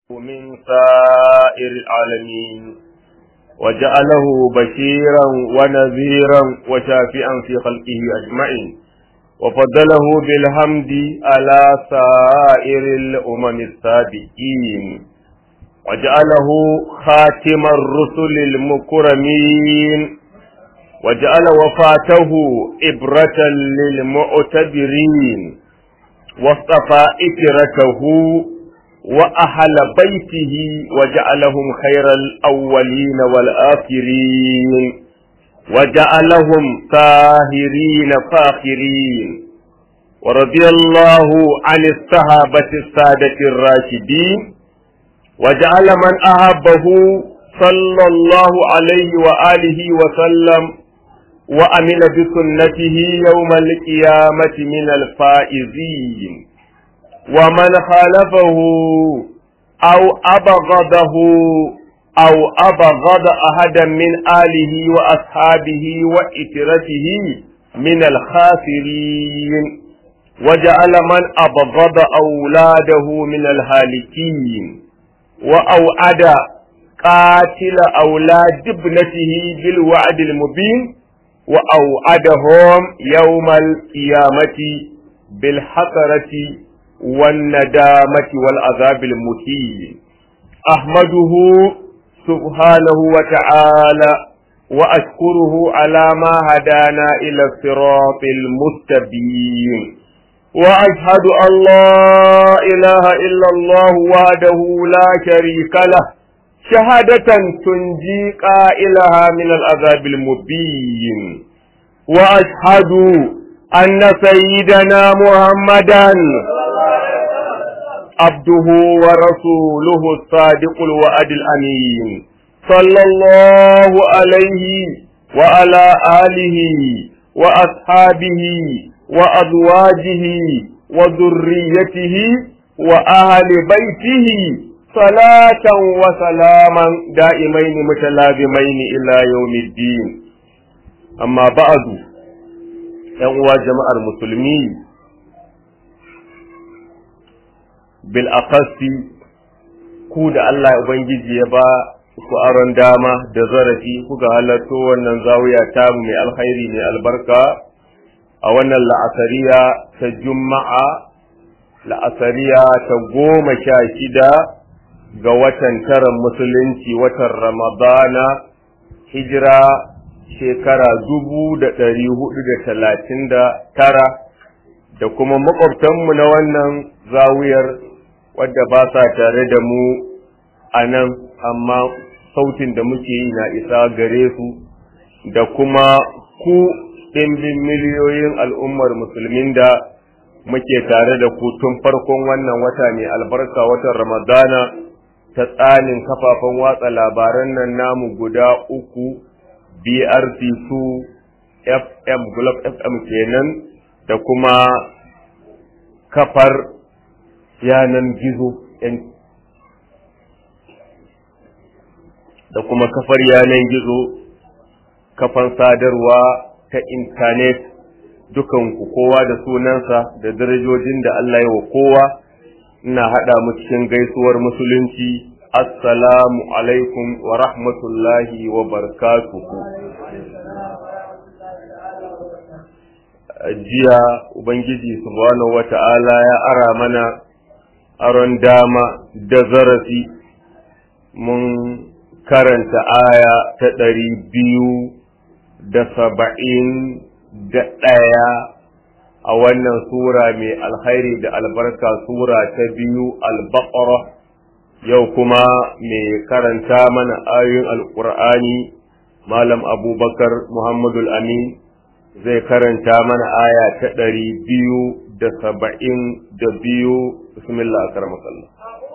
من سائر العالمين وجعله بشيرا ونذيرا وشافئا في خلقه أجمعين وفضله بالحمد على سائر الأمم السابقين وجعله خاتم الرسل المكرمين وجعل وفاته إبرة للمعتبرين واصطفى إكرته وأهل بيته وجعلهم خير الأولين والآخرين وجعلهم طاهرين فاخرين ورضي الله عن الصحابة السادة الراشدين وجعل من أحبه صلى الله عليه وآله وسلم وأمن بسنته يوم القيامة من الفائزين ومن خالفه أو أبغضه أو أبغض أحدا من آله وأصحابه وإترته من الخاسرين وجعل من أبغض أولاده من الهالكين وأوعد قاتل أولاد ابنته بالوعد المبين وأوعدهم يوم القيامة بالحسرة والندامة والعذاب المهين أحمده سبحانه وتعالى وأشكره على ما هدانا إلى الصراط المستبين وأشهد أن لا إله إلا الله وحده لا شريك له شهادة تنجي قائلها من العذاب المبين وأشهد أن سيدنا محمدا عبده ورسوله الصادق الوعد الأمين صلى الله عليه وعلى آله وأصحابه وأزواجه وذريته وأهل بيته صلاة وسلاما دائمين متلازمين إلى يوم الدين أما بعد يا جماعة المسلمين bil'akasi ku da Allah Ubangiji ya ba ku aron dama da zarafi kuka halarto wannan zawiya tamu mai alkhairi mai albarka a wannan la'asariya ta juma'a la'asariya ta goma sha shida ga watan taron musulunci watan ramadana hijira shekara dubu da ɗari hudu da talatin da tara da kuma makwabtanmu na wannan zawiyar wadda ba sa tare da mu a nan amma sautin da muke yi na isa gare su da kuma ku ɗimbin miliyoyin al'ummar musulmin da muke tare da ku tun farkon wannan wata mai albarka watan ramadana ta tsanin kafafen watsa labaran nan namu guda uku brc2 fm globe fm kenan da kuma kafar yanan gizo da kuma kafar yanan gizo kafan sadarwa ta intanet dukanku kowa da sunansa da darajojin da Allah ya wa kowa ina haɗa mu cikin gaisuwar musulunci assalamu alaikum wa rahmatullahi wa barakatuhu jiya ubangiji subhanahu wa ta'ala ya ara mana aron dama da zarafi mun karanta aya ta ɗari biyu da saba'in da ɗaya a wannan sura mai alkhairi da albarka sura ta biyu albaqara yau kuma mai karanta mana ayoyin alƙur'ani malam abubakar muhammadul amin zai karanta mana aya ta ɗari biyu da saba'in da biyu bismillah a karamakallah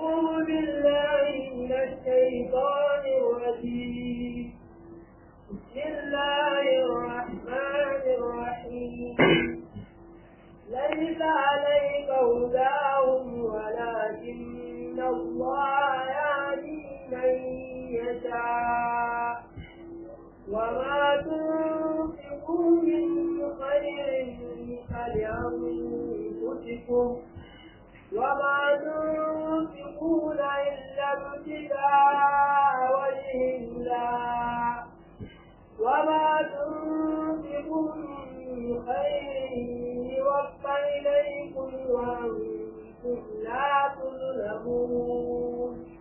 ليس عليك هداهم ولكن الله يهدي من يشاء وما تنفقوا من خير فلأنفسكم وما تنفقون إلا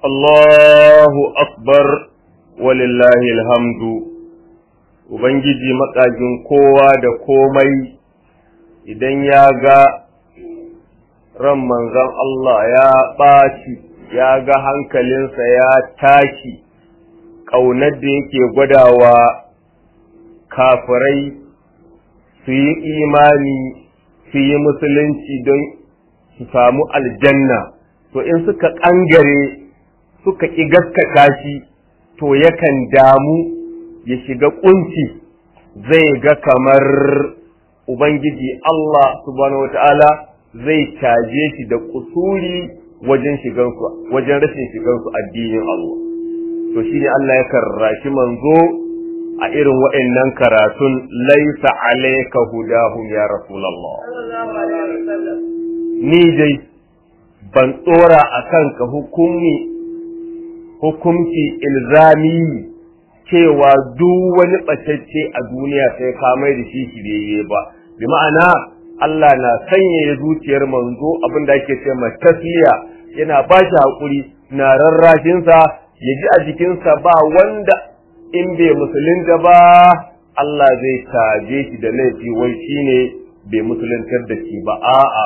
Allahu akbar walillahi alhamdu Ubangiji makagin kowa da komai idan ya ga ran manzon Allah ya ɓaci ya ga hankalinsa ya tashi ƙaunar da yake gwadawa kafirai su yi imani su yi musulunci don su samu aljanna to in suka ƙangare suka ƙi gaskata shi to yakan damu ya shiga ƙunci zai ga kamar Ubangiji Allah subhanahu wata'ala zai caje shi da kusuri wajen shigansu wajen rashin shigansu addinin Allah to shine Allah ya karrashi manzo a irin waɗannan karatun laisa alayka hudahum ya rasulullah ni dai ban tsora a kanka hukumi hukumci ilzami cewa duk wani ɓatacce a duniya sai ka mai da shi shirye ba bi ma'ana Allah na sanya zuciyar manzo abin da ake ce tasliya yana ba shi haƙuri na rarrashinsa ya ji a jikinsa ba wanda in bai musulunta ba Allah zai taje shi da laifi wai shine bai musuluntar da shi ba a'a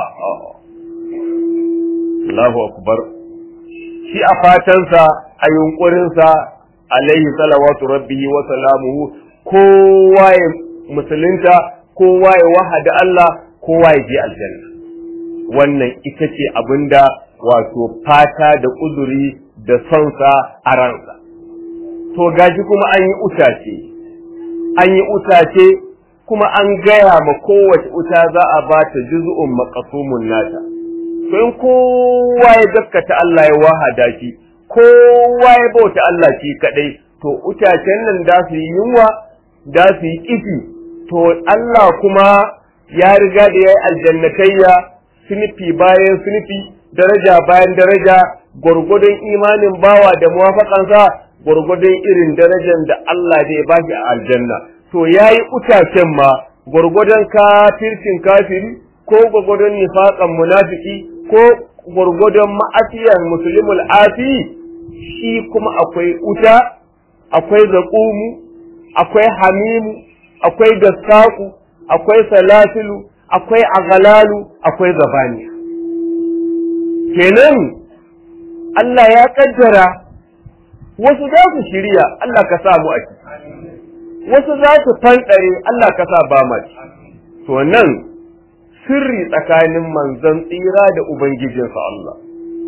Allahu akbar shi a fatansa a yunkurinsa alaihi salawatu rabbihi wa salamuhu kowa ya musulunta kowa ya wahada Allah kowa ya je aljanna wannan ita ce abinda wato fata da kuduri da sonsa a ransa to gashi kuma an yi utace an yi utace kuma an gaya ma kowace uta za a ba ta juz'un maqsumun nata to in kowa ya gaskata Allah ya wahada shi kowa ya bauta Allah shi kadai to utacen nan da su yi yunwa da su yi kifi to Allah kuma ya riga da ya yi aljannatayya sinifi bayan sinifi daraja bayan daraja gwargwadon imanin bawa da muwafaƙansa gwargwadon irin darajar da Allah zai ba shi a aljanna to ya yi utacen ma gwargwadon kafircin kafiri ko gwargwadon nifaƙan munafiki ko gwargwadon ma'asiyar musulmul afi shi kuma akwai uta akwai zaƙumu akwai hamimu akwai gassaku akwai salasilu akwai agalalu akwai zabaniya kenan Allah ya kaddara wasu za su shirya Allah ka sa mu a ciki wasu za su fanɗare Allah ka sa ba ma to nan sirri tsakanin manzon tsira da ubangijinsa Allah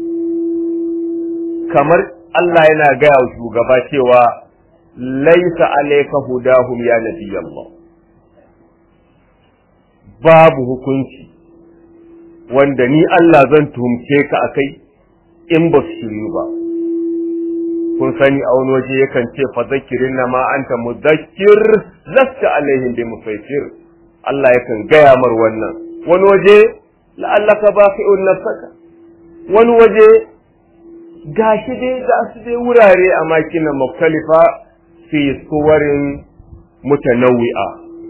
kamar Allah yana gaya wa shugaba cewa laisa alayka hudahum ya nabiyallah babu hukunci wanda ni Allah zan tuhumce ka akai in ba su shiryu ba kun sani a wani waje yakan ce fa zakirin na ma anta mudakkir lasta alaihim bi musaitir Allah yakan gaya mar wannan wani waje la'allaka baqi'un nafsaka wani waje gashi dai ga su dai wurare a makinan muktalifa fi suwarin mutanawwi'a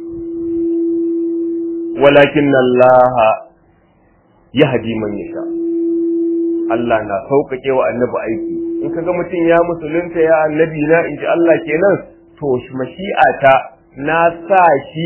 walakin Allah yahdi man yasha Allah na sauƙaƙe wa annabi aiki in kaga mutum ya musulunta ya annabi na inji Allah kenan to mashi'ata na sa shi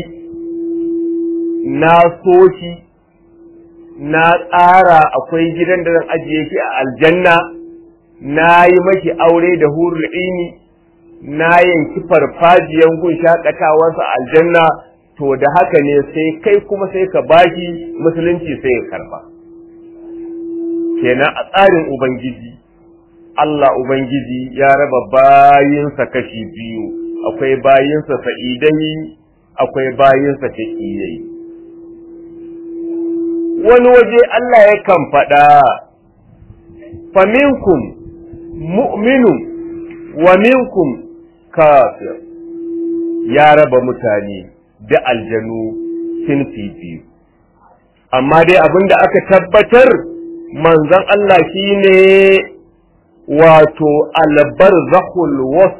na so shi na tsara akwai gidan da zan ajiye shi a aljanna na yi mashi aure da hurul ini na yanki farfajiyan gun shakatawarsa aljanna to da haka ne sai kai kuma sai ka bashi musulunci sai ya karba kenan a tsarin ubangiji Allah ubangiji ya raba bayinsa kashi biyu akwai bayinsa sa'idai akwai bayinsa shaqiyai wani waje Allah yakan faɗa faminkum mu'minun wa minkum kafir ya raba mutane da aljanu sinfi biyu amma dai abin da aka tabbatar manzon Allah shine wato albar zahul was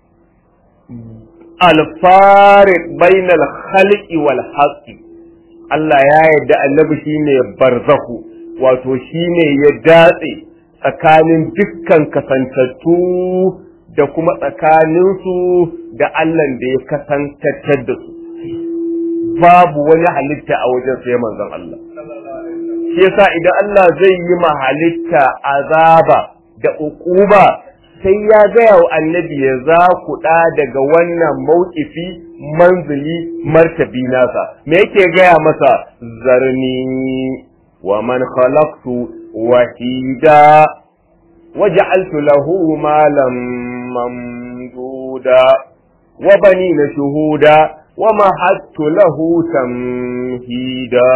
alfarik bainal khalqi wal haqqi Allah ya yarda annabi shine barzahu wato shine ya datse tsakanin dukkan kasantattu da kuma tsakaninsu da Allah da ya kasantattar da su babu wani halitta a wajen sai manzon Allah shi yasa idan Allah zai yi ma halitta azaba da uquba sai ya gaya wa annabi ya za ku ɗa daga wannan mawkifi manzili martabi nasa me yake gaya masa zarni wa man khalaqtu wahida waja'altu lahu malan mamduda wa banina shuhuda wa mahattu lahu tamhida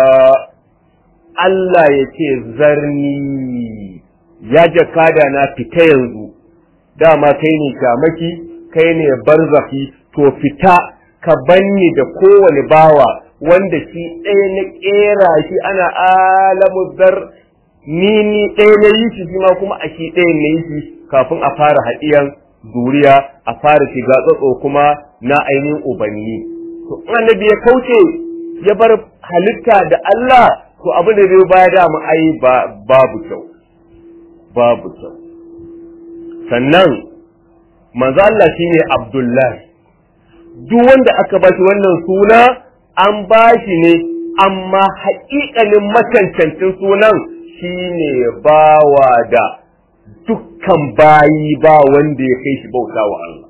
Allah yake zarni ya jakada na fita yanzu dama kai ne shamaki kai ne barzafi to fita ka banni da kowane bawa wanda shi ɗaya na ƙera shi ana alamu zar ni ni ɗaya na yi shi ma kuma a shi ɗaya na yi shi kafin a fara haɗiyan zuriya a fara shiga tsatso kuma na ainihin ubanni to annabi ya kauce ya bar halitta da Allah to abin da zai baya da mu ai babu kyau babu kyau sannan manzo Allah shine Abdullahi duk wanda aka ba shi wannan suna an ba shi ne amma haƙiƙanin macancancin sunan shine bawa da dukkan bayi ba wanda ya kai shi bauta wa Allah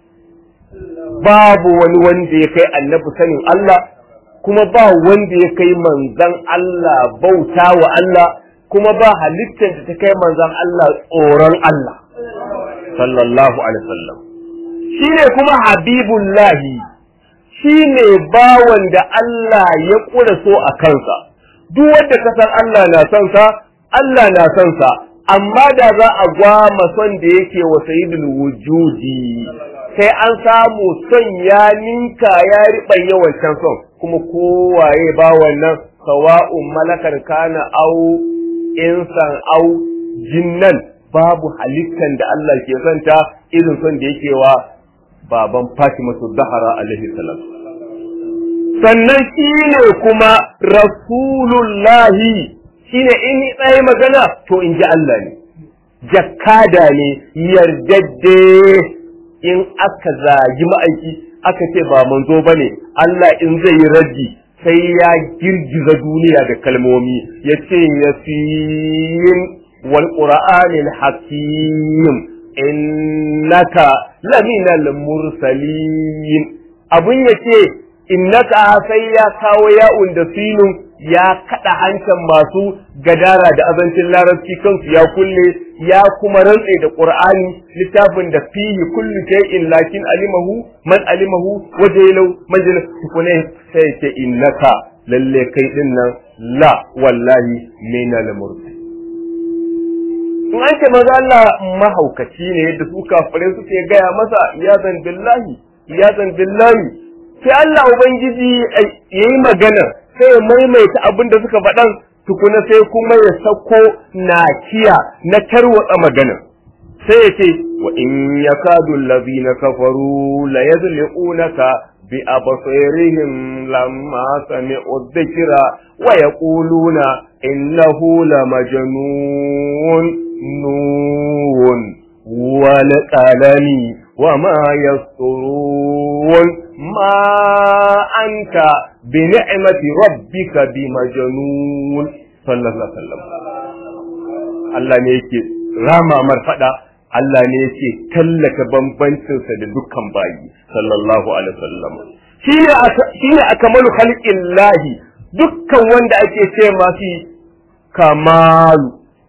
babu wani wanda ya kai annabi sanin Allah kuma ba wanda ya kai manzan Allah bauta wa Allah kuma ba halittar da ta kai manzan Allah tsoron Allah sallallahu alaihi wasallam shine kuma habibullahi shine bawan da Allah ya kura so a kansa duk wanda ka san Allah na son sa Allah na son sa amma da za a gwama son da yake wa sayyidul wujudi sai an samu son ya ninka ya riɓan yawancan son kuma kowaye ba wannan sawa'un malakar kana au insan au jinnan babu halittan da Allah ke santa irin son da yake wa baban Fatima Zahra alaihi salam sannan shine kuma rasulullahi shine in tsaye magana to in ji Allah ne jakkada ne yardadde in aka zagi ma'aiki aka ce ba manzo bane Allah in zai yi raddi sai ya girgiza duniya da kalmomi ya ce yasin wal qur'anil hakim innaka laminal mursalin abun yace innaka sai ya kawo ya'un da sinun ya kada hancan masu gadara da azancin larabci kansu ya kulle ya kuma rantse da qur'ani littafin da fihi kullu shay'in lakin alimahu man alimahu wajelau majlis tukune sai ce innaka lalle kai din nan la wallahi minal mursal in an ce maza Allah mahaukaci ne yadda su kafare suke gaya masa ya zan billahi ya zan billahi sai Allah ubangiji yayi magana sai ya maimaita abin da suka faɗan tukuna sai kuma ya sako nakiya na tarwatsa magana sai ya ce wa in yakadu allazina kafaru la yazliqunaka bi absarihim lamma sami'u dhikra wa yaquluna innahu lamajnun nun wal qalami wa ma yasturun ma anta bi ni'mati rabbika bi majnun sallallahu alaihi wasallam Allah ne yake rama marfada Allah ne yake tallaka bambancinsa da dukkan bayi sallallahu alaihi wasallam shine shine akmalu khalqillahi dukkan wanda ake ce masu kamalu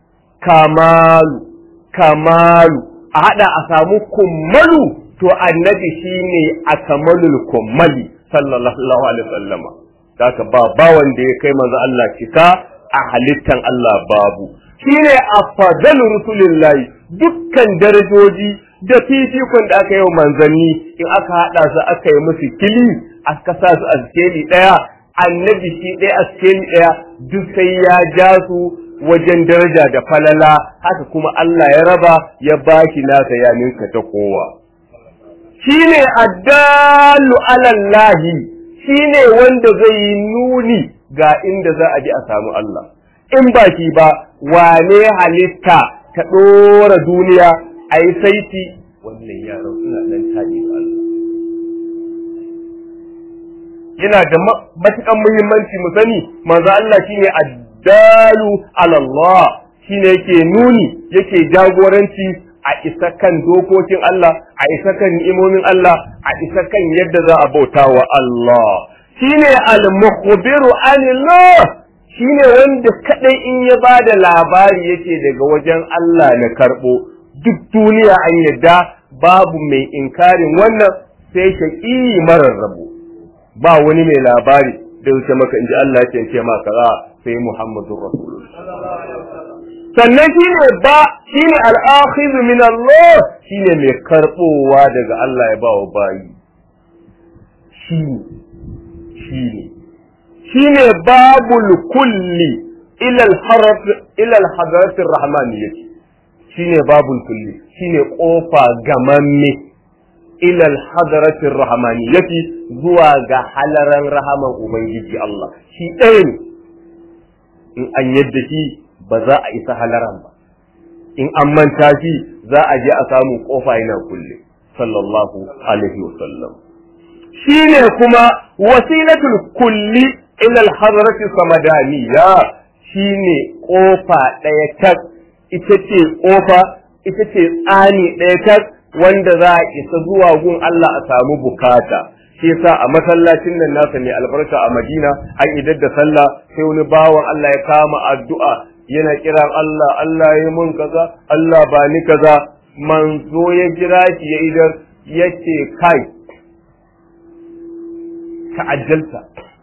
kamalu kamalu a hada a samu kummalu to annabi shine akmalul kummali sallallahu alaihi wasallama haka ba ba wanda ya kai manzo Allah cika a halittan Allah babu shine afdalu rusulillahi dukkan darajoji da fifikon da aka yi wa manzanni in aka hada su aka yi musu kili aka sa su a skeli daya annabi shi ɗaya a skeli daya duk sai ya ja su wajen daraja da falala haka kuma Allah ya raba ya baki nasa ya ninka ta kowa shine addalu alallahi shine wanda zai yi nuni ga inda za a ji a samu Allah in ba shi ba wane halitta ta ɗora duniya a yi saiti wannan yaran suna nan taɗi da Allah yana da matukan muhimmanci mu sani manzo Allah shine addalu ala Allah shine yake nuni yake jagoranci a isa kan dokokin Allah a isa kan ni'imomin Allah a isa kan yadda za a bauta wa Allah shine al-mukhbiru anillah shine wanda kadai in ya bada labari yake daga wajen Allah na karbo duk duniya an yadda babu mai inkarin wannan sai shaqi marar rabo ba wani mai labari da wuce maka inji Allah ya ce ma kaza sai Muhammadur Rasulullah sannan shine ba shine al-akhidh min Allah shine mai karbowa daga Allah ya bawa bayi shine shine shine babul kulli ila al-harf ila al-hadarat ar-rahmaniyyah shine babul kulli shine kofa gamamme ila al-hadarat ar-rahmaniyyah zuwa ga halaran rahaman ubangiji Allah shi ɗaya ne in an yadda shi ba za a isa halaran ba in an manta shi za a je a samu kofa yana kulle sallallahu alaihi wasallam shine kuma wasilatul kulli ila al-hadrati samadaniya shine kofa ɗaya tak ita ce kofa ita ce tsani ɗaya tak wanda za a isa zuwa gun Allah a samu bukata shi yasa a masallacin nan nasa mai albarka a Madina an idar da sallah sai wani bawan Allah ya kama addu'a yana kiran Allah Allah ya mun kaza Allah ba ni kaza manzo ya jira shi ya idar yace kai ka ajjalta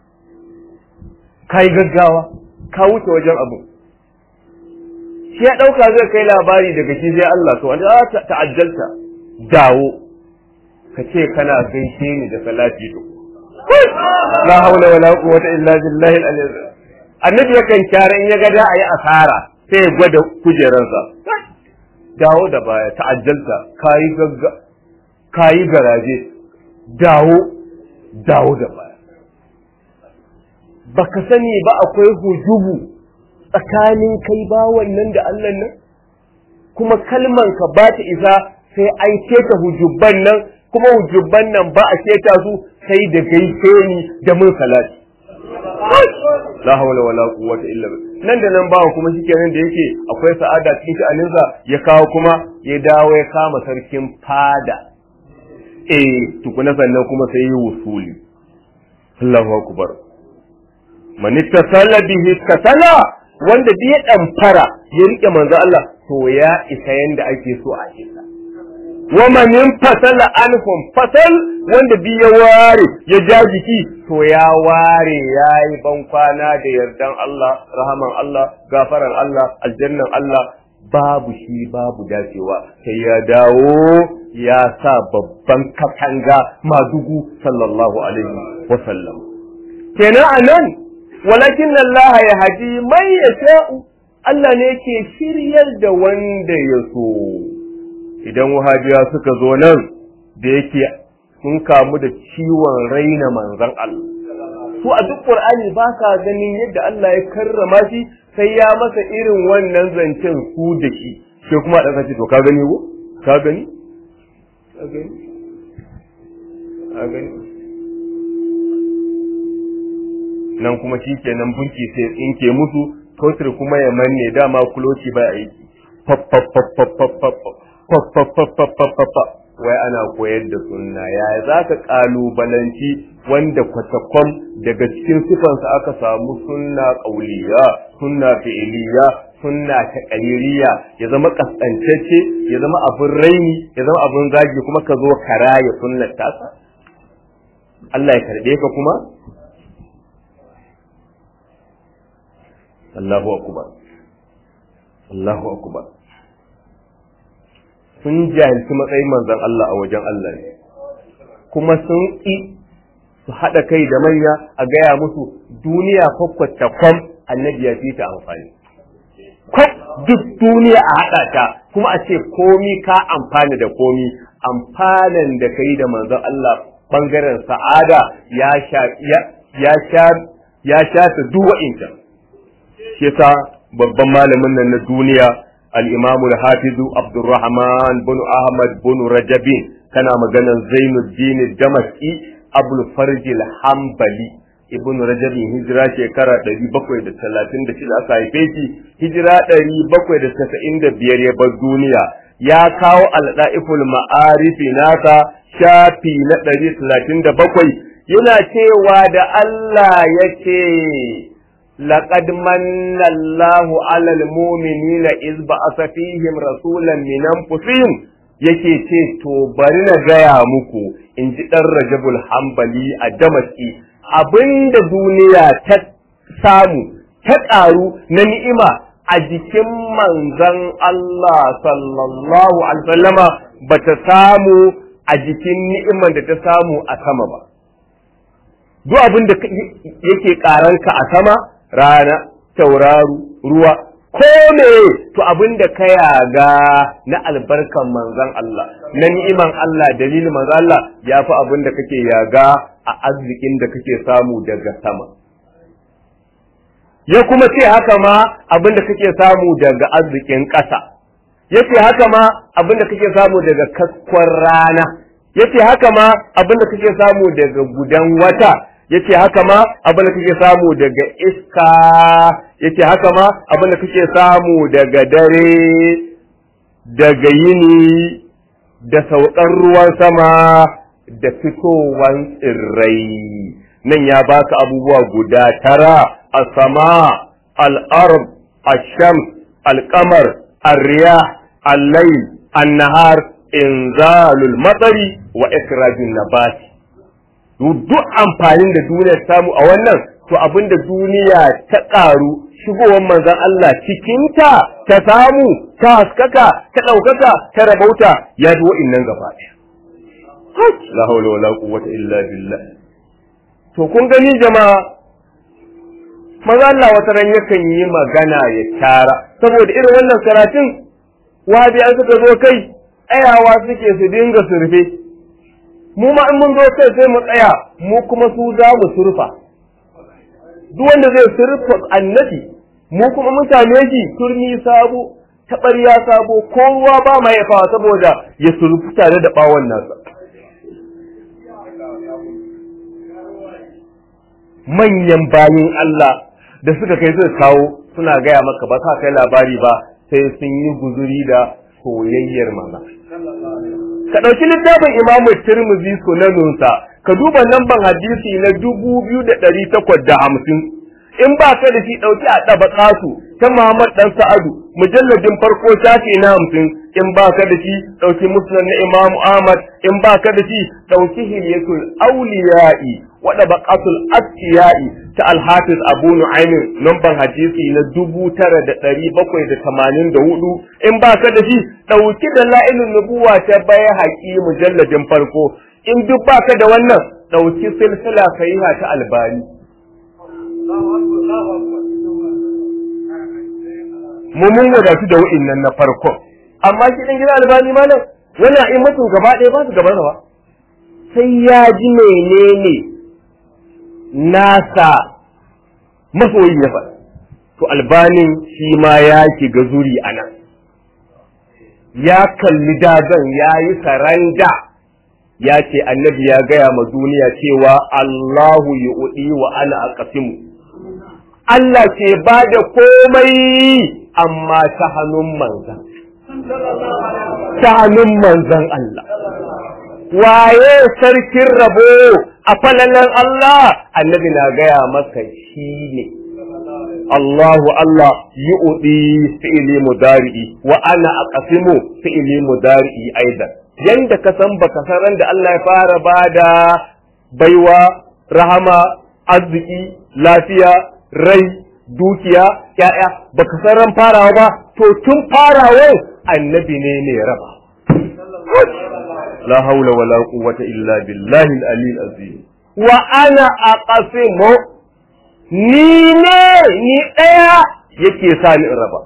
kai gaggawa ka wuce wajen abu shi ya dauka zai kai labari daga shi sai Allah to wanda ta ajjalta dawo ka ce kana gaishe ni da salati to la haula wala quwwata illa billahi al-aliyyil annabi yakan kyara in ya ga da ayi asara sai ya gwada kujeransa dawo da baya ta'ajjalta kayi gagga kayi garaje dawo dawo da baya baka sani ba akwai hujubu tsakanin kai ba wannan da Allah nan kuma kalman ka ba ta isa sai an keta hujubban nan kuma hujubban nan ba a keta su sai da gaishe ni da mun salati la hawla wala quwwata illa billah nan da nan bawan kuma shikenan da yake akwai sa'ada cikin sha'aninsa ya kawo kuma ya dawo ya kama sarkin fada eh tukuna sannan kuma sai yi wusuli Allahu akbar man ittasala bihi ittasala wanda bi ya damfara ya rike manzo Allah to ya isa yanda ake so a isa wa man fasala anhum fasal wanda bi ya ware ya ja jiki to ya ware yayi ban kwana da yardan Allah rahaman Allah gafaran Allah aljannan Allah babu shi babu dacewa sai ya dawo ya sa babban katanga madugu sallallahu alaihi wa sallam kenan anan walakin Allah ya haji mai yasha'u Allah ne ke shiryar da wanda ya so idan wahabiya suka zo nan da yake sun kamu da ciwon raina manzan Allah su a duk Qur'ani ba ka ganin yadda Allah ya karrama shi sai ya masa irin wannan zancen su da shi sai kuma da kace to ka gani ko ka gani ka gani ka gani nan kuma shi kenan bunki sai tsinke musu tosir kuma ya manne dama kuloci ba aiki wai ana koyar da sunna yaya za ka kalubalanci wanda kwatakwan daga cikin sifansa aka samu sunna ƙauliya sunna fi'iliya sunna ta ƙaliliya ya zama ƙasƙantacce ya zama abin raini ya zama abin zagi kuma ka zo ka raya sunnar tasa Allah ya karɓe ka kuma Allahu akbar Allahu akbar sun jahilci matsayin manzon Allah a wajen Allah ne kuma sun ƙi su haɗa kai da manya a gaya musu duniya kwakwata kwam annabi ya fi ta amfani kwam duk duniya a haɗa ta kuma a ce komi ka amfani da komi amfanin da kai da manzon Allah bangaren sa'ada ya sha ya sha ya sha ta duk wa'inta shi yasa babban malamin nan na duniya al-imamu al-hafizu abdurrahman bin ahmad bin rajabin kana maganan zainuddin damaski abul farjil hanbali ibn rajabin hijira shekara 736 aka haife shi hijira 795 ya bar duniya ya kawo al-da'iful ma'arifi nasa shafi na 137 yana cewa da Allah yake laqad manna Allahu 'alal mu'minina iz ba'atha fihim rasulan min anfusihim yake ce to bari na gaya muku in ji ɗan rajabul hambali a damaski abinda duniya ta samu ta ƙaru na ni'ima a jikin manzan Allah sallallahu alaihi wasallama ba ta samu a jikin ni'iman da ta samu a sama ba duk abin da yake ƙaranka a sama rana tauraru ruwa ko me to abin da ka yaga na albarkan manzan Allah na ni'iman Allah dalilin manzan Allah ya fi abin da kake yaga a arzikin da kake samu daga sama ya kuma ce haka ma abin da kake samu daga arzikin ƙasa ya ce haka ma abin da kake samu daga kaskon rana ya ce haka ma abin da kake samu daga gudan wata yace haka ma abin da kake samu daga iska yace haka ma abin da kake samu daga dare daga yini da saukar ruwan sama da fitowan tsirrai nan ya baka abubuwa guda tara a sama al-ard ash-shams al-qamar ar-riyah al-layl an-nahar inzalul matari wa ikrajun nabati duk amfanin da duniya samu a wannan to abin da duniya ta ƙaru shigowar manzon Allah cikinta ta samu ta haskaka ta ɗaukaka ta rabauta ya ji wa'innan gaba ɗaya. La haula wala quwwata illa billah. To kun gani jama'a maza Allah wata ran yakan yi magana ya tara saboda irin wannan karatun wabi an suka zo kai tsayawa suke su dinga surfe mu ma in mun zo kai sai mu tsaya mu kuma su za mu surfa duk wanda zai surfa annabi mu kuma mun same shi turmi sabo taɓarya sabo ko ruwa ba ma ya fawa saboda ya surfi tare da bawon nasa manyan bayin Allah da suka kai suka kawo suna gaya maka ba sa kai labari ba sai sun yi guzuri da soyayyar mana ka ɗauki littafin imamu tirmizi sunanunsa ka duba lamban hadisi na dubu biyu da ɗari takwas da hamsin in ba ka da shi ɗauki a ɗaba su ta Muhammad ɗan Sa'adu mujalladin farko shafi na hamsin in ba ka da shi ɗauki musnad na Imam Ahmad in ba ka da shi ɗauki hilyatul auliya'i wa ɗabaqatul atqiya'i ta Al-Hafiz Abu Nu'aym lamban hadisi na dubu tara da ɗari bakwai da tamanin da hudu in ba ka da shi ɗauki da la'ilun nubuwa ta baya haƙi mujalladin farko in duk ba ka da wannan ɗauki silsila sahiha ta Albani mu mun wadatu da wa'innan na farko amma shi dan gida albani malam wannan in mutum gaba ɗaya ba su gaban ba sai ya ji menene nasa masoyi ya faɗa to albanin shi ma ya shiga zuri a nan ya kalli dagan ya yi saranda ya ce annabi ya gaya ma duniya cewa Allahu yu'di wa ana aqsimu Allah ke ba da komai amma ta hannun manzan. Ta hannun manzan Allah. Waye sarkin rabo a falalan Allah, annabi na gaya maka shi ne. Allahu Allah yi uɗi fi'ili mudari'i wa ana a ƙasimu fi'ili mudari'i aidan. Yanda ka san baka san ran da Allah ya fara bada baiwa, rahama, arziki, lafiya, rai dukiya ya'ya baka san ran farawa ba to tun farawa annabi ne ne raba la haula wala quwwata illa billahi al-ali azim wa ana aqsimu ni ne ni daya yake sa ni in raba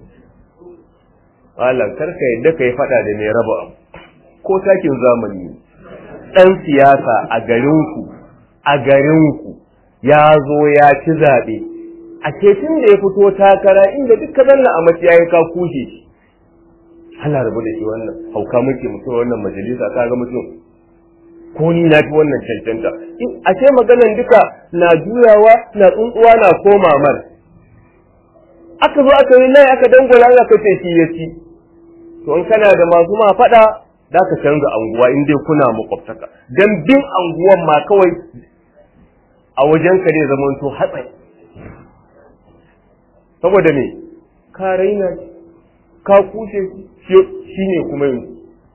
Allah karka yadda kai fada da mai raba ko takin zamani dan siyasa a garinku a garinku ya zo ya ci zaɓe a tun da ya fito takara inda duk ka zanna a maciyayi ka kushe shi Allah rabu da shi wannan hauka muke mutum wannan majalisa ka ga mutum ko ni na fi wannan cancanta a ce maganan duka na juyawa na tsuntsuwa na koma mar aka zo aka yi lai aka dangwala aka ce shi ya ci to in kana da masu ma faɗa da ka canza anguwa in dai kuna makwabtaka dan bin anguwan ma kawai a wajen ka ne zaman to hatsari saboda me ka raina ka kushe shi ne kuma yanzu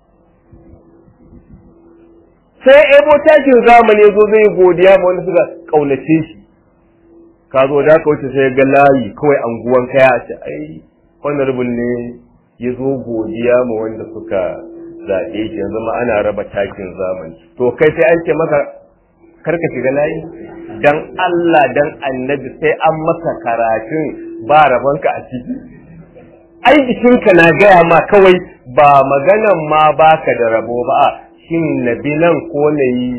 sai ebo takin zamani zo zai godiya ma wanda suka kaunace shi ka zo da ka wuce sai ga layi kawai anguwan kaya a ce ai honorable ne ya zo godiya ma wanda suka zaɓe shi yanzu ma ana raba takin zamani to kai sai an ce maka karka shiga layi dan Allah dan annabi sai an maka karatun ba rabanka a ciki ai jikinka na gaya ma kawai ba maganan ma baka da rabo ba shin nabi nan ko na yi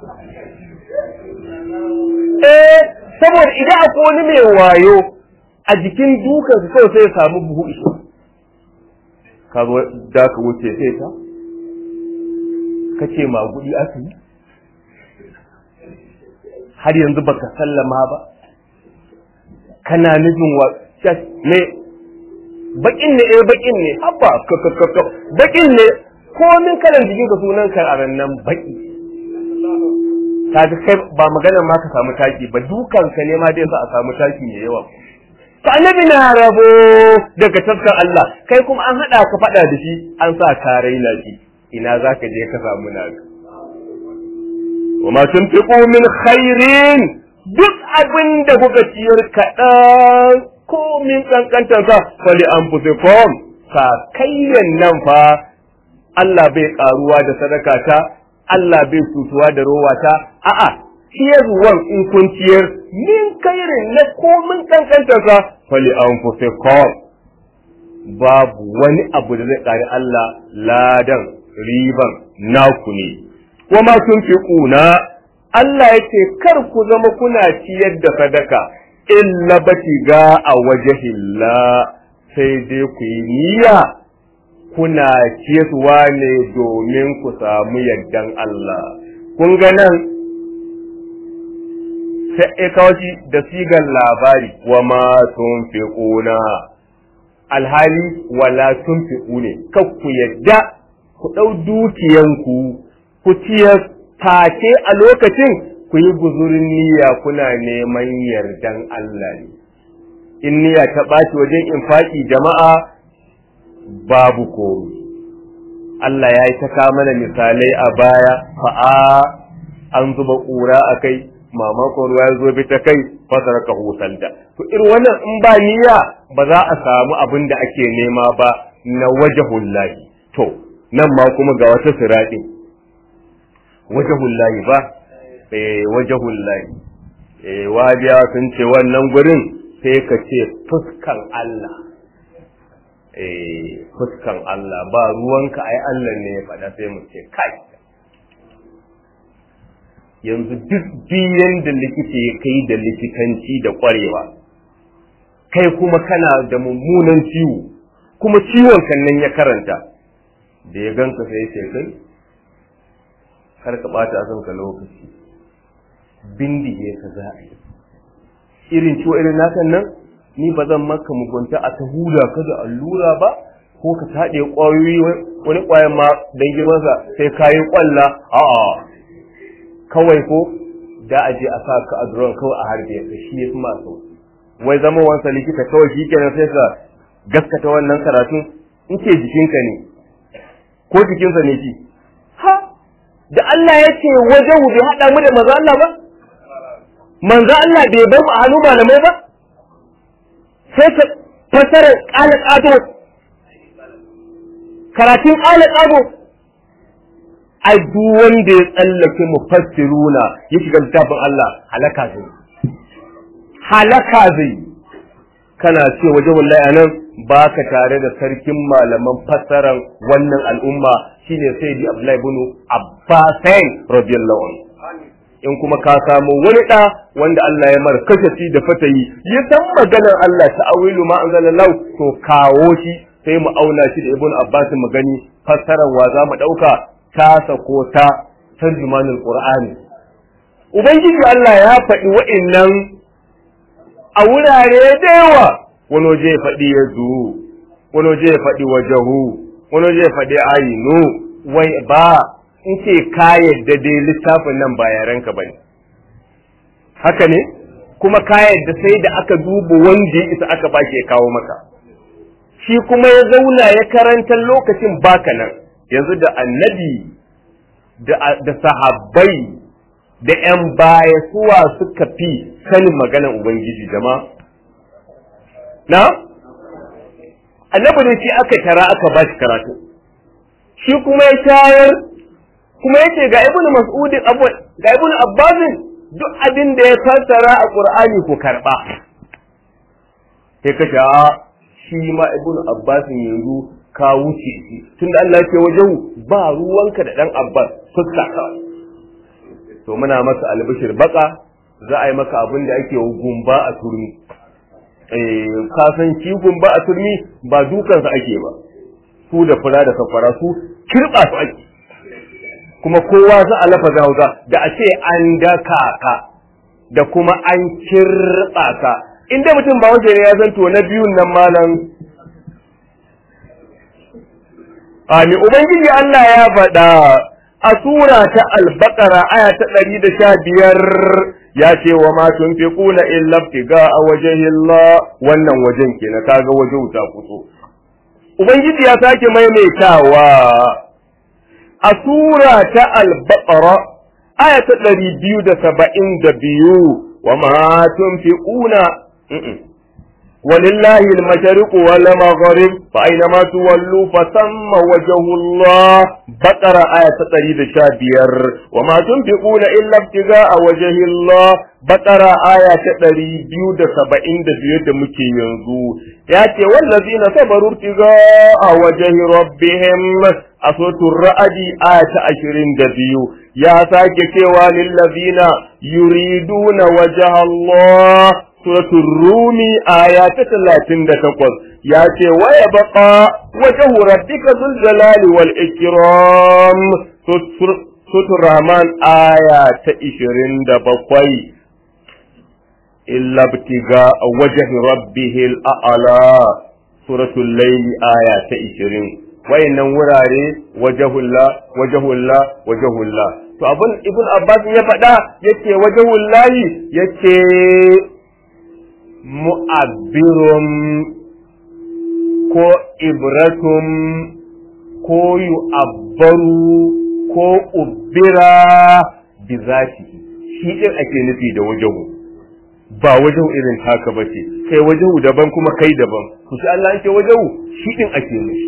eh saboda idan akwai wani mai wayo a jikin dukan su kawai sai ya samu buhu iso ka zo da ka wuce sai ta ka ce magudi aka yi har yanzu baka sallama ba kana nufin wa ne bakin ne eh bakin ne abba bakin ne komin kalan jikin ka sunan ka a nan baki kaga kai ba maganar ma ka samu taki ba dukan ka ne ma dai sa a samu taki mai yawa ta annabi na rabo daga taskar Allah kai kuma an hada ka fada da shi an sa ka raina shi ina zaka je ka samu naka وما تنفقوا من خير duk abin da kuka ciyar kaɗan ko min ƙanƙantarsa fali an fusi kom sakayyan nan fa Allah bai ƙaruwa da sadaka ta Allah bai cutuwa da rowa ta a'a ciyarwan in kun ciyar min kairin na ko min ƙanƙantarsa fali an fusi kom babu wani abu da zai ƙari Allah ladan riban naku ne wa ma tunfiquna Allah yake kar ku zama kuna ciyar da sadaka illa batiga a wajhillah sai dai ku yi niyya kuna ciyarwa ne domin ku samu yardan Allah kun ga nan sai kawaci da sigan labari wa ma tunfiquna alhali wala tunfiqu ne kar ku yadda ku ɗau dukiyanku ku ciyar take a lokacin ku yi guzurin niyya kuna neman yardan Allah ne. In niyya ta ɓaci wajen infaki jama'a babu komi. Allah ya yi ta mana misalai a baya fa'a an zuba ƙura a kai, mamakon ruwa ya zo bi ta kai fasar ka da. To irin wannan in ba niyya ba za a samu abin da ake nema ba na wajahullahi. To, nan ma kuma ga wata siraɗi. wajahul lahi ba eh wajahul lahi eh wajiya sun ce wannan gurin sai ka ce fuskan Allah eh fuskan Allah ba ruwanka ai Allah ne ya faɗa sai mu ce kai yanzu duk biyan da likita ya kai da likitanci da ƙwarewa kai kuma kana da mummunan ciwo kuma ciwon kan nan ya karanta da ya ganka sai ya ce kai kar ka ɓata a kanka lokaci bindige ka za a yi irin ciwo irin nakan nan ni ba zan maka mugunta a ta hula ka da allura ba ko ka taɗe ƙwayoyi wani ƙwayan ma don girmansa sai ka yi ƙwalla a'a kawai ko da a je a sa ka a duron kawai a harbe ka shi ya fi masu wai zama wansa likita kawai shi kenan sai ka gaskata wannan karatu in ce jikinka ne ko jikinsa ne shi ha da Allah ya ce wajen bai haɗa mu da manzo Allah ba? Manzo Allah bai bar mu a hannu malamai ba? Sai ka fasarar ƙala ƙato, karatun ƙala ƙato. Ai, duk wanda ya tsallake mu fassiruna ya shiga littafin Allah halaka zai. Halaka zai. Kana ce wajen wallahi anan ba ka tare da sarkin malaman fassarar wannan al'umma shine sai di Abdullahi ibn Abbasain radiyallahu anhu in kuma ka samu wani ɗa wanda Allah ya mar kashafi da fatayi ya san maganar Allah ta'awilu ma anzalallahu to kawo shi sai mu auna shi da ibn Abbas mu gani fassarar wa za mu ɗauka tasa ko ta tarjumanul Qur'ani ubangiji Allah ya faɗi wa'annan a wurare da yawa wani waje ya faɗi ya wani waje ya faɗi wajahu wani waje ya faɗi ayinu wai ba in ce ka yadda dai littafin nan ba yarenka bane haka ne kuma ka yadda sai da aka duba wanda ya isa aka ba ya kawo maka shi kuma ya zauna ya karanta lokacin baka nan yanzu da annabi da sahabbai da ‘yan baya suwa suka fi sanin maganan Ubangiji jama'a na? annabi da shi aka tara aka ba shi karatu shi kuma ya shayar kuma yace ga ibnu mas'ud ga ibnu abbas duk abin da ya fassara a qur'ani ku karba sai ka sha shi ma ibnu abbas yanzu ka wuce shi tunda Allah ya ce wajen ba ruwanka da dan abbas fuska kawai to muna masa albishir baka za a yi maka abin da ake gumba a turmi ka san shi gumba a turmi ba dukansa ake ba su da fura da kafara su kirba su ake kuma kowa za a lafa hausa da a ce an daka ka da kuma an kirba ka inda mutum ba wajen ya zanto na biyun nan malam Ami Ubangiji Allah ya faɗa a sura ta albakara aya ta ɗari da sha biyar ya ce wa ma tunfiquna illa ibtiga a wajhillah wannan wajen kenan kaga waje wuta kuso ubangiji ya sake maimaitawa a sura ta al-baqara aya ta ɗari biyu da saba'in da biyu wa ma tunfiquna ولله المشرق والمغرب فأينما تولوا فثم وجه الله بقرة آية تقريد شابير وما تنفقون إلا ابتغاء وجه الله بقرة آية تقريد بيود سبعين دبيود مكي ينزو ياتي والذين صبروا ابتغاء وجه ربهم أصوت الرأد آية عشرين دبيو يا ساكي للذين يريدون وجه الله suratul rumi aya ta talatin da takwas ya ce waya baka wajen rabbika zul jalali wal ikram suratul rahman aya ta ishirin da bakwai illa btiga wajhi rabbihil a'la suratul layli aya ta ishirin wayannan wurare wajahulla wajahulla wajahulla to abun ibn abbas ya faɗa yace wajahullahi yace mu'abbirun ko ibratun ko yu'abbaru ko ubbira bi zati shi din ake nufi da wajahu ba wajahu irin haka ba ce kai wajahu daban kuma kai daban ku shi Allah yake wajahu shi din ake nufi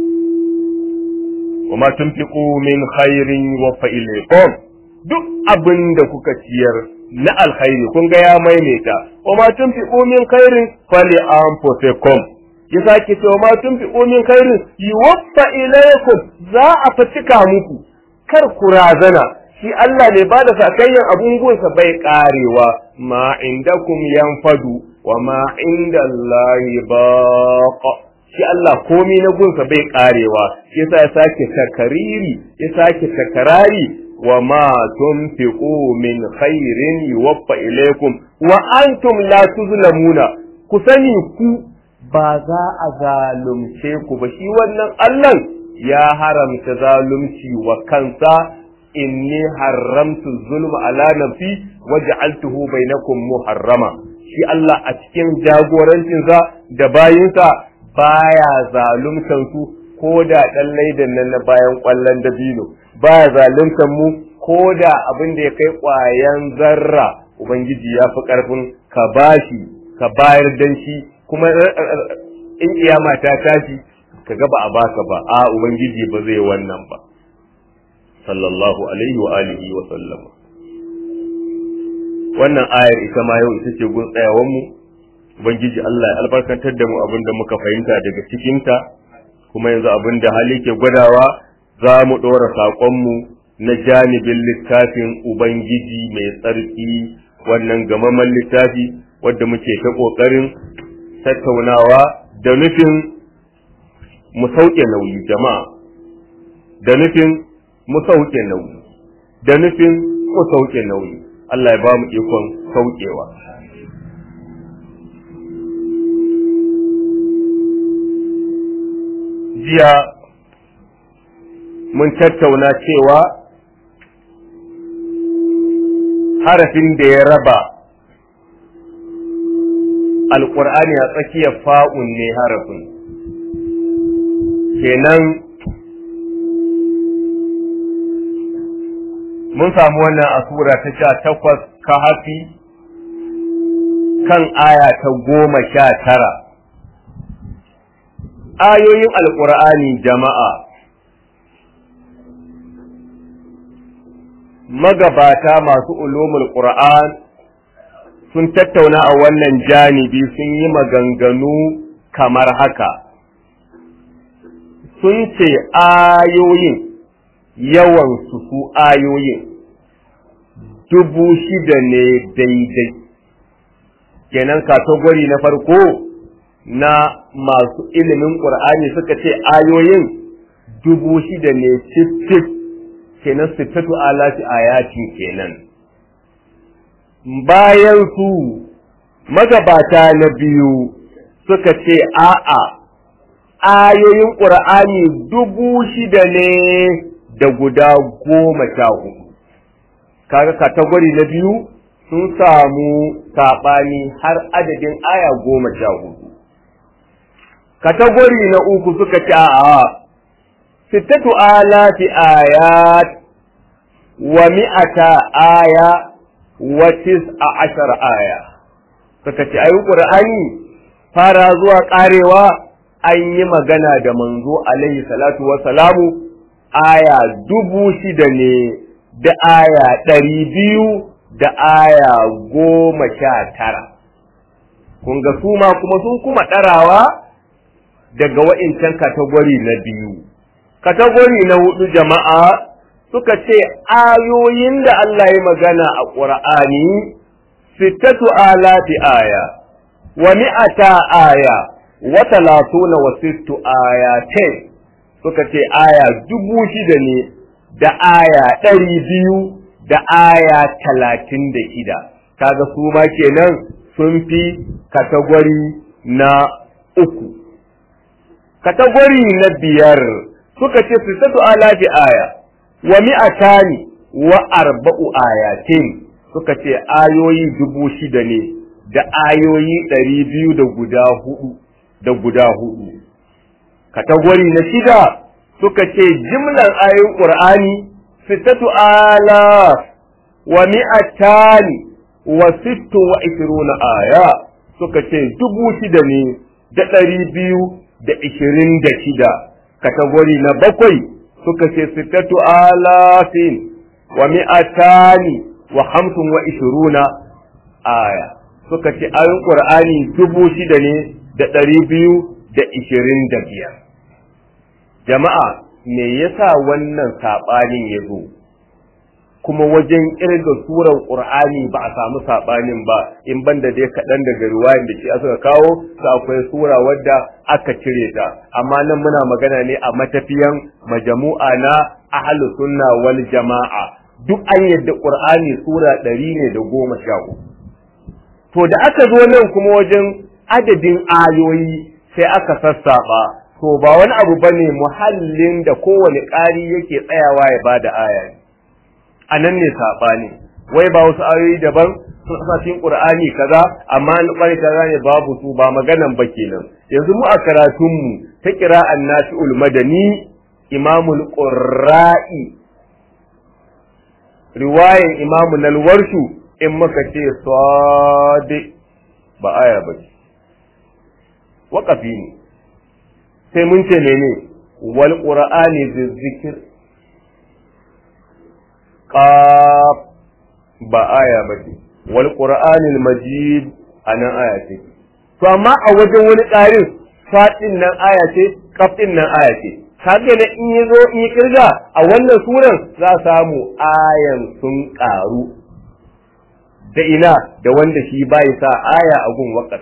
wa ma tunfiqu min khairin wa fa ilaykum duk abin da kuka ciyar na alkhairi kun ga ya maimaita wa ma tunfiqu min khairin fali anfusikum ya sake cewa ma tunfiqu min khairin yuwaffa ilaykum za a fatika muku kar ku razana shi Allah ne ba da sakayyan abun gunsa bai karewa ma indakum yanfadu wa ma indallahi baqa shi Allah komi na gunsa bai karewa yasa ya sake takariri ya sake takarari wa ma tunfiqu min khairin yuwaffa ilaykum wa antum la tuzlamuna ku sani ku ba za a zalunce ku ba shi wannan Allah ya haramta zalunci wa kansa inni haramtu zulma ala nafsi waj'altuhu bainakum muharrama shi Allah a cikin jagorancinsa da bayinsa baya zaluntan su ko da dan laidan nan na bayan kwallon dabino baya zaluntan mu ko da abin da ya kai kwayan zarra ubangiji ya fi karfin ka bashi ka bayar dan shi kuma in kiyama ta tashi ka ga ba a baka ba a ubangiji ba zai wannan ba sallallahu alaihi wa alihi wa sallama wannan ayar ita ma yau ita ce gun tsayawan mu ubangiji Allah ya albarkantar da mu abin da muka fahimta daga cikinta kuma yanzu abin da hali ke gwadawa za mu ɗora saƙonmu na janibin littafin ubangiji mai tsarki wannan gamaman littafi wadda muke ta ƙoƙarin tattaunawa da nufin mu sauke nauyi jama'a da nufin mu sauke nauyi da nufin mu sauke nauyi Allah ya ba mu ikon saukewa jiya mun tattauna cewa harafin da ya raba alƙur'ani a tsakiyar fa'un ne harafin kenan mun samu wannan a sura ta sha takwas kahafi kan aya ta goma sha tara ayoyin alƙur'ani jama'a magabata masu ulumul qur'an sun tattauna a wannan janibi sun yi maganganu kamar haka sun ce ayoyin yawan su su ayoyin dubu shida ne daidai kenan katagwari na farko na masu ilimin ƙur'ani suka ce ayoyin dubu shida ne cif kenan sittatu alati ayatin kenan bayan su magabata na biyu suka ce a'a ayoyin ƙur'ani dubu shida ne da guda goma sha hudu kaga katagwari na biyu sun samu saɓani har adadin aya goma sha hudu katagwari na uku suka ce a'a sittatu alati ayat wa mi'ata aya wa tis'a ashar aya suka ce ayi qur'ani fara zuwa karewa an yi magana da manzo alaihi salatu wa salamu aya dubu shida ne da aya ɗari biyu da aya goma sha tara kun ga su ma kuma sun kuma ɗarawa daga wa'incan katagwari na biyu katagori na hudu jama'a suka ce ayoyin da Allah ya magana a ƙur'ani sittatu alati aya wa mi'ata aya wa talatuna wa sittu ayatin suka ce aya dubu shida ne da aya ɗari biyu da aya talatin da shida kaga su ma kenan sun fi katagori na uku katagori na biyar suka ce sittatu alafi aya wa mi'atani wa arba'u ayatin suka ce ayoyi dubu shida ne da ayoyi ɗari biyu da guda hudu da guda hudu katagori na shida suka ce jimlar ayoyin qur'ani sittatu alaf wa mi'atani wa sittu wa ishiruna aya suka ce dubu shida ne da ɗari biyu da ishirin da shida katagori na bakwai suka ce sittatu alafin wa mi'atani wa hamsin wa ishiruna aya suka ce ayin qur'ani dubu shida ne da ɗari biyu da ishirin da biyar jama'a me yasa wannan saɓanin ya zo kuma wajen ƙirga suran ƙur'ani ba a samu saɓanin ba in banda dai kaɗan daga riwayan da shi suka kawo su akwai sura wadda aka cire ta amma nan muna magana ne a matafiyan majamu'a na ahlus sunna wal jama'a duk an yadda ƙur'ani sura ɗari ne da goma sha uku to da aka zo nan kuma wajen adadin ayoyi sai aka sassaɓa to ba wani abu bane muhallin da kowane ƙari yake tsayawa ya bada aya ne a nan ne saɓani wai ba wasu ayoyi daban sun sa cikin qur'ani kaza amma an kwari kaza ne babu su ba maganan ba kenan yanzu mu a karatun mu ta qira'an nafi'ul madani imamul qurra'i riwayan imamu nalwarshu in muka ce sadi ba aya ba ce waƙafi ne sai mun ce mene wal qur'ani zikir qaf ba aya ba ce wal qur'anil majid anan aya ce to amma a wajen wani ƙarin faɗin nan aya ce qaf din nan aya ce kaga da in yazo in yi kirga a wannan suran za a samu ayan sun karu da ina da wanda shi bai sa aya a gun wakar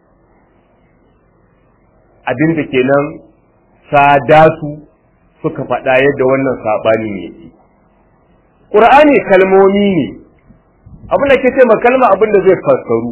abinda kenan sadasu suka faɗa yadda wannan saɓani ne ƙur'ani kalmomi ne abin da ke ce kalma abin da zai fassaru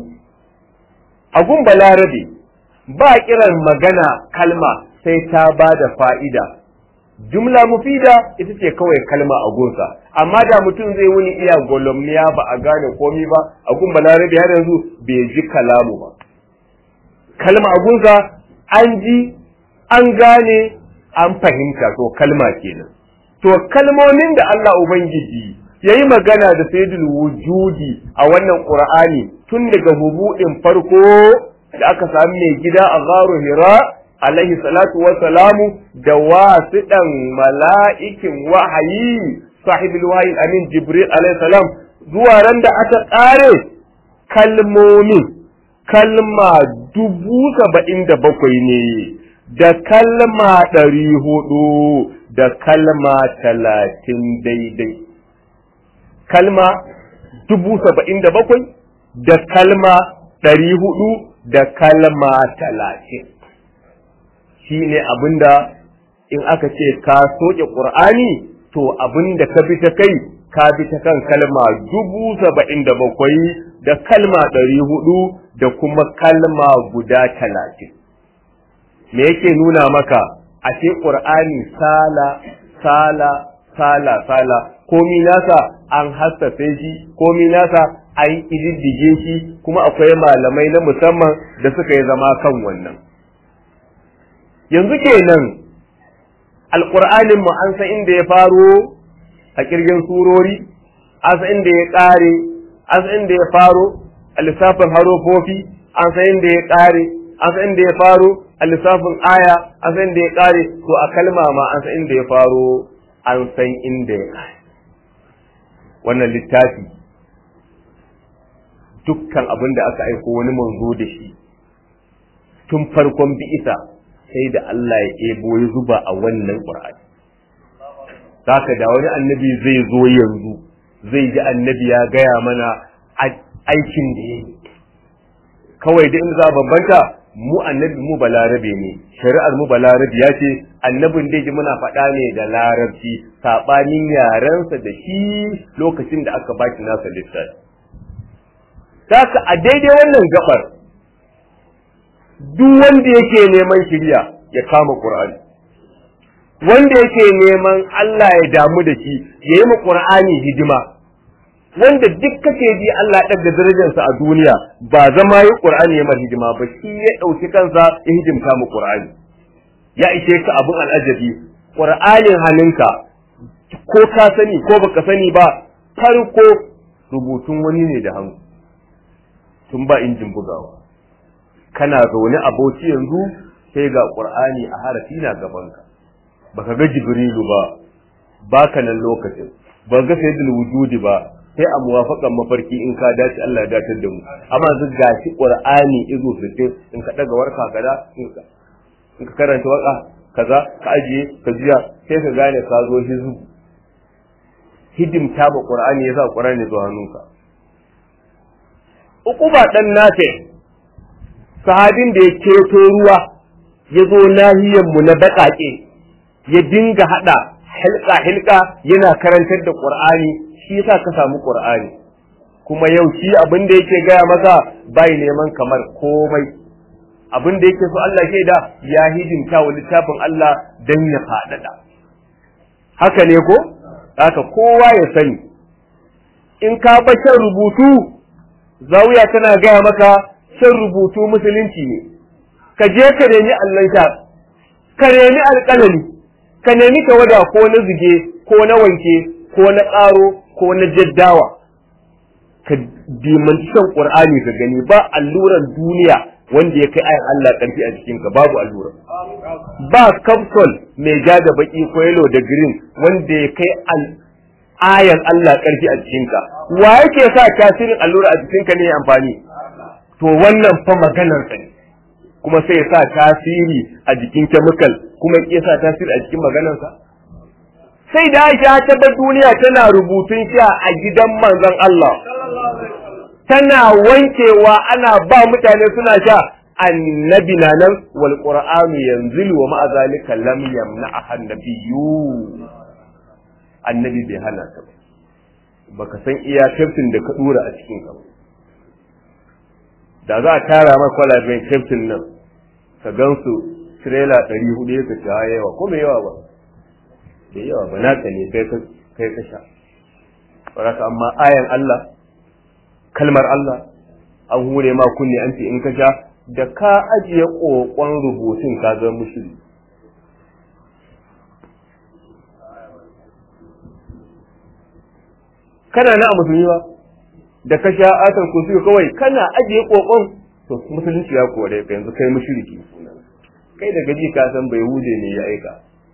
a gun balarabe ba kiran magana kalma sai ta ba da fa'ida jumla mufida ita ce kawai kalma a gunsa amma da mutum zai wuni iya golomniya ba a gane komi ba a gun balarabe har yanzu bai ji kalamu ba kalma a gunsa an ji an gane an fahimta to kalma kenan to kalmomin da Allah Ubangiji ya yi magana da sayyidul wujudi a wannan Qur'ani tun daga hubudin farko da aka sami mai gida a gharu hira alaihi salatu wa salamu da wasiɗan mala'ikin wahayi sahibul wahayi amin jibril alaihi salam zuwa ran da aka ƙare kalmomin kalma dubu saba'in da bakwai ne da kalma ɗari hudu da kalma talatin daidai kalma dubu saba'in da bakwai da kalma ɗari hudu da kalma talatin shi ne abinda in aka ce ka soke ƙur'ani to abinda ka bi ta kai ka bi ta kan kalma dubu saba'in da bakwai da kalma ɗari hudu da kuma kalma guda talatin me yake nuna maka a ce ƙur'ani sala sala sala sala komi nasa an hassafe shi komi nasa an ƙididdige shi kuma akwai malamai na musamman da suka yi zama kan wannan yanzu kenan alƙur'anin mu an san inda ya faro a kirgin surori an san inda ya ƙare an san inda ya faro a lissafin harofofi an san inda ya ƙare an san inda ya faro a lissafin aya an san inda ya ƙare to a kalma ma an san inda ya faro an san inda ya ƙare wannan littafi dukkan abin da aka aiko wani manzo da shi tun farkon bi'isa sai da Allah ya ebo ya zuba a wannan Qur'ani haka da wani annabi zai zo yanzu zai ji annabi ya gaya mana aikin da ya yi kawai da in za bambanta mu annabi mu balarabe ne shari'ar mu balarabe ya ce annabin da ji muna faɗa ne da larabci saɓanin yarensa da shi lokacin da aka baki nasa littafi haka a daidai wannan gabar duk wanda yake neman shirya ya kama Qur'ani wanda yake neman Allah ya damu da shi ya yi ma Qur'ani hidima wanda duk kake ji Allah ya ɗaga darajarsa a duniya ba zama yi Qur'ani ya mar hidima ba shi ya ɗauki kansa ya hidimta mu Qur'ani ya ishe ka abun al'ajabi Qur'anin hannunka ko ka sani ko baka sani ba farko rubutun wani ne da hannu tun ba injin bugawa kana zaune a bauchi yanzu sai ga Qur'ani a harafi na gabanka baka ga Jibrilu ba baka nan lokacin ba ga sayyidul wujudi ba sai a muwafaƙan mafarki in ka dace Allah ya dace da mu amma yanzu gashi Qur'ani izo fitin in ka daga warka kaza in ka in ka karanta waka kaza ka ajiye ka jiya sai ka gane ka zo hizu hidimta ba Qur'ani yasa Qur'ani zo hannunka Uquba dan nace sahabin da ya keto ruwa ya zo nahiyar mu na baƙaƙe ya dinga hada hilka hilka yana karantar da Qur'ani shi yasa ka samu Qur'ani kuma yau shi abin da yake gaya masa bai neman kamar komai abin da yake so Allah ke da ya hidimta wa littafin Allah dan ya faɗaɗa haka ne ko haka kowa ya sani in ka ba shan rubutu zawiya tana gaya maka shan rubutu musulunci ne ka je ka nemi allanka ka nemi alƙalami ka nemi tawada ko na zuge ko na wanke ko na ƙaro ko na jaddawa ka dimanci shan ƙur'ani ka gani ba alluran duniya wanda ya kai ayan Allah ƙarfi a jikinka babu allura ba kapsul mai ja da baki ko yellow da green wanda ya kai ayan Allah ƙarfi a jikinka wa yake sa tasirin allura a jikinka ne amfani to wannan fa maganar ka ne kuma sai sa tasiri a jikin chemical kuma ya sa tasiri a cikin maganarsa sai da Aisha ta bar duniya tana rubutun sha a gidan manzon Allah tana wankewa ana ba mutane suna sha annabi na nan wal qur'anu yanzilu wa ma'a zalika lam yamna annabiyyu annabi bai hana ta baka san iya kaftin da ka dura a cikin ka da za a tara maka kwalaben kaftin nan ka gansu trailer 400 ka ci yawa ko mai yawa ba da yawa ba naka ne kai ka kai ka sha baraka amma ayan Allah kalmar Allah an hure ma kunne an ce in ka sha da ka ajiye kokon rubutun ka zama mushiri kana na a musulmi ba da ka sha atar kursi kawai kana ajiye kokon to musulunci ya kore ka yanzu kai mushriki kai da gaji ka san bai hude ne ya aika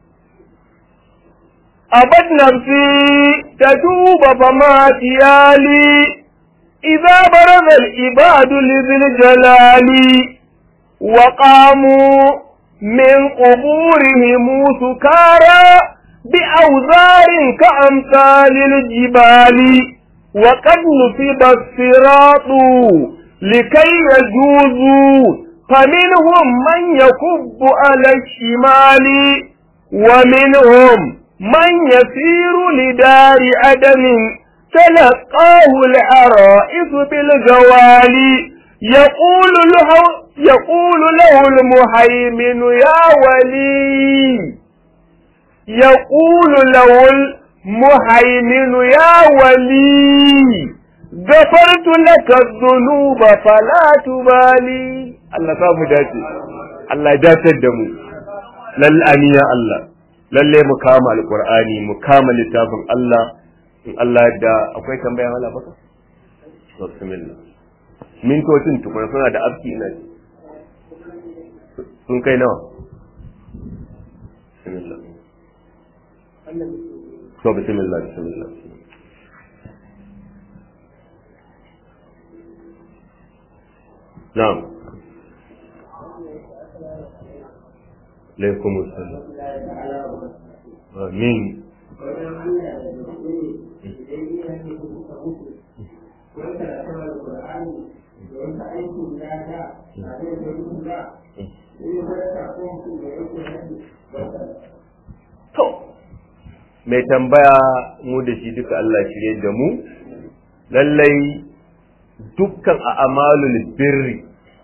abad nafsi tatuba fama tiyali idza baraza al ibadu li dhil jalali wa qamu min quburihim sukara بأوزار كأمثال الجبال وقد نصب الصراط لكي يجوزوا فمنهم من يكب على الشمال ومنهم من يسير لدار عدن تلقاه العرائس بالجوال يقول له يقول له المهيمن يا ولي يقول له المهيمن يا ولي غفرت لك الذنوب فلا تبالي الله samu dace Allah dace da mu lallani ya Allah lalle mu kama alqur'ani mu kama littafin Allah in Allah da akwai tambaya wala baka bismillah mintocin tukuna suna da afki ina sun kai nawa bismillah to bismillah bismillah na'am alaikum assalam amin to mai tambaya mu da shi duka Allah shirye da mu lallai dukkan a amalul birri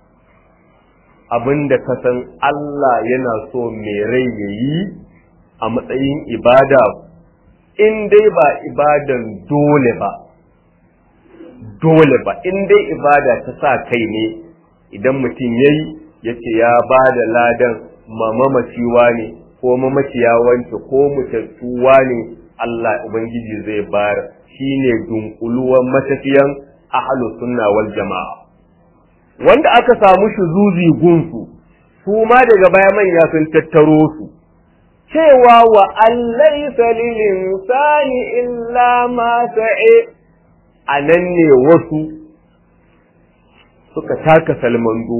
abinda ka san Allah yana so mai rai ya yi a matsayin ibada in dai ba ibadan dole ba dole ba in dai ibada ta sa kai ne idan mutum ya yi ya ce ya ba da ladan mamamaciwa ne ko mamaciya wance ko mutattuwa ne Allah Ubangiji zai bayar shine dunkuluwan matafiyan ahlus sunna wal jama'a wanda aka samu shuzuzi gunsu su ma daga baya manya sun tattaro su cewa wa allaysa lil insani illa ma sa'i anan ne wasu suka taka salmando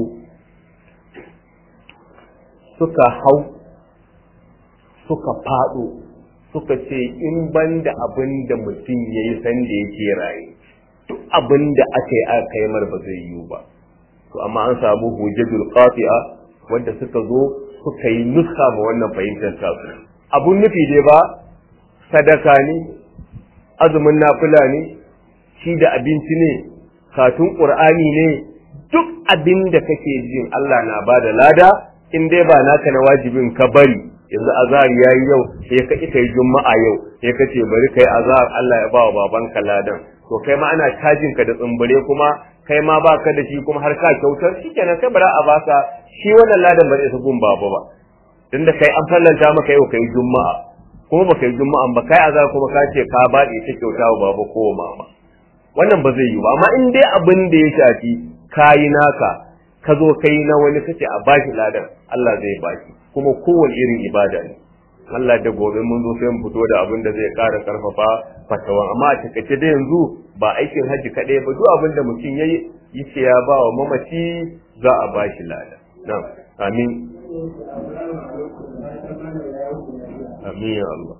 suka hau suka faɗo suka ce in ban da abin da mutum ya yi sanda yake raye duk abin da aka yi aka yi mar ba zai yiwu ba to amma an samu hujjatul qati'a wanda suka zo suka yi nuska ma wannan fahimtar tasu abun nufi dai ba sadaka ne azumin nafila ne shi da abinci ne katun qur'ani ne duk abin da kake jin Allah na bada lada in dai ba naka na wajibin ka bari yanzu azhar yayi yau sai ka ita yi juma'a yau sai ka ce bari kai azhar Allah ya ba wa babanka ladan to kai ma ana cajin ka da tsumbure kuma kai ma baka da shi kuma har ka kyautar shikenan kai bara a baka shi wannan ladan ba zai gun baba ba tunda kai an fallanta maka yau kai juma'a kuma baka yi juma'a ba kai azhar kuma ka ce ka baɗe ta kyauta wa baba ko mama wannan ba zai yi ba amma in dai abin da ya shafi kayi naka ka zo kai na wani kace a bashi ladan Allah zai baki kuma kowane irin ibada ne Allah da gobe mun zo sai mu fito da abin da zai ƙara karfafa fatawan amma a takaice da yanzu ba aikin haji kaɗai ba duk abin da mutum yayi yace ya ba wa mamaci za a bashi lada na'am amin amin ya Allah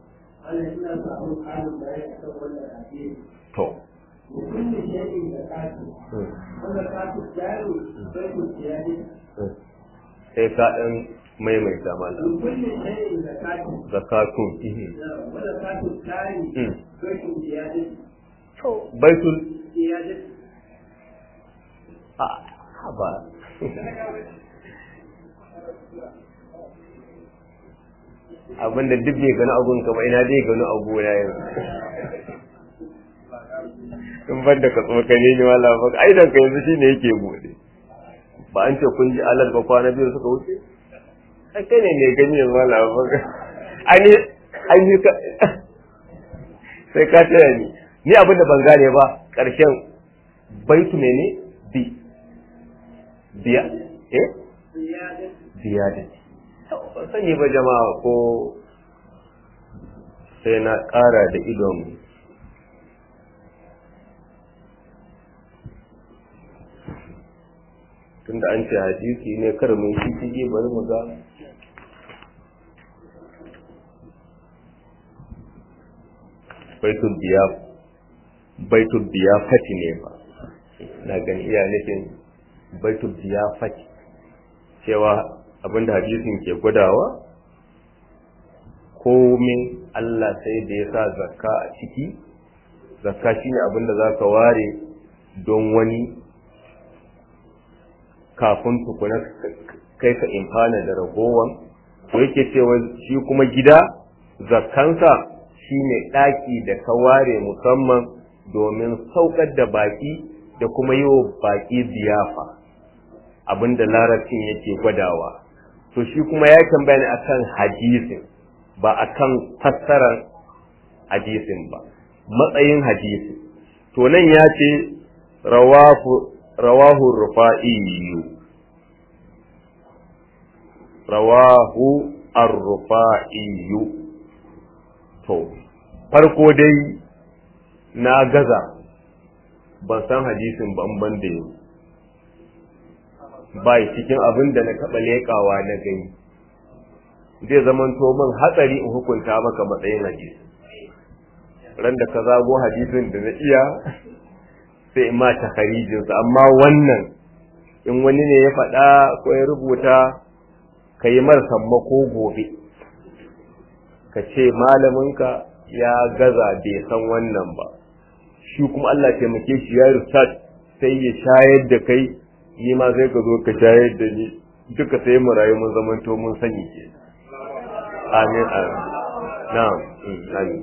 to sai ka ɗan maimaita mana zakatun baitul a ba abinda duk bai gani abun ka ba ina zai gani abu na yanzu in ban da ka tsokane ni wala ba ai dan ka yanzu shine yake bude ba an ce kun ji alal ba kwana biyu suka wuce ai kai ne mai gani yanzu wala ba ai ai ni ka sai ka taya ni ni abin da ban gane ba karshen baitu ne ne bi biya eh biya da ban sani ba jama'a ko sai na ƙara da idon tunda an ce hadisi ne kar mun shi kige bari mu ga baitul biya baitul biya fati ne ba na gani iya nufin baitul biya fati cewa abinda hadisin ke gwadawa komin Allah sai da ya sa zakka a ciki zakka shine abinda za ka ware don wani kafin tukuna kai ka imfana da ragowan to yake cewa shi kuma gida zakkansa shine ɗaki da ka ware musamman domin saukar da baki da kuma yi wa baki biyafa abinda larabcin yake gwadawa to shi kuma ya tambaya ne akan hadisin ba akan fassarar hadisin ba matsayin hadisi to nan ya ce rawahu rawahu rufa'i rawahu ar-rufa'i to farko dai na gaza ban san hadisin ban ban da yau bai cikin abin da na taɓa leƙawa na gani zai zamanto min hatsari in hukunta maka matsayin hadisi ran da ka zago hadisin da na iya sai in ma takarijinsa amma wannan in wani ne ya faɗa ko ya rubuta ka yi mar sammako gobe ka ce malaminka ya gaza bai san wannan ba shi kuma Allah taimake shi ya research sai ya shayar da kai ni ma sai ka zo ka shayar da ni duka sai mu rayu mun zamanto mun sani ke amin amin na'am amin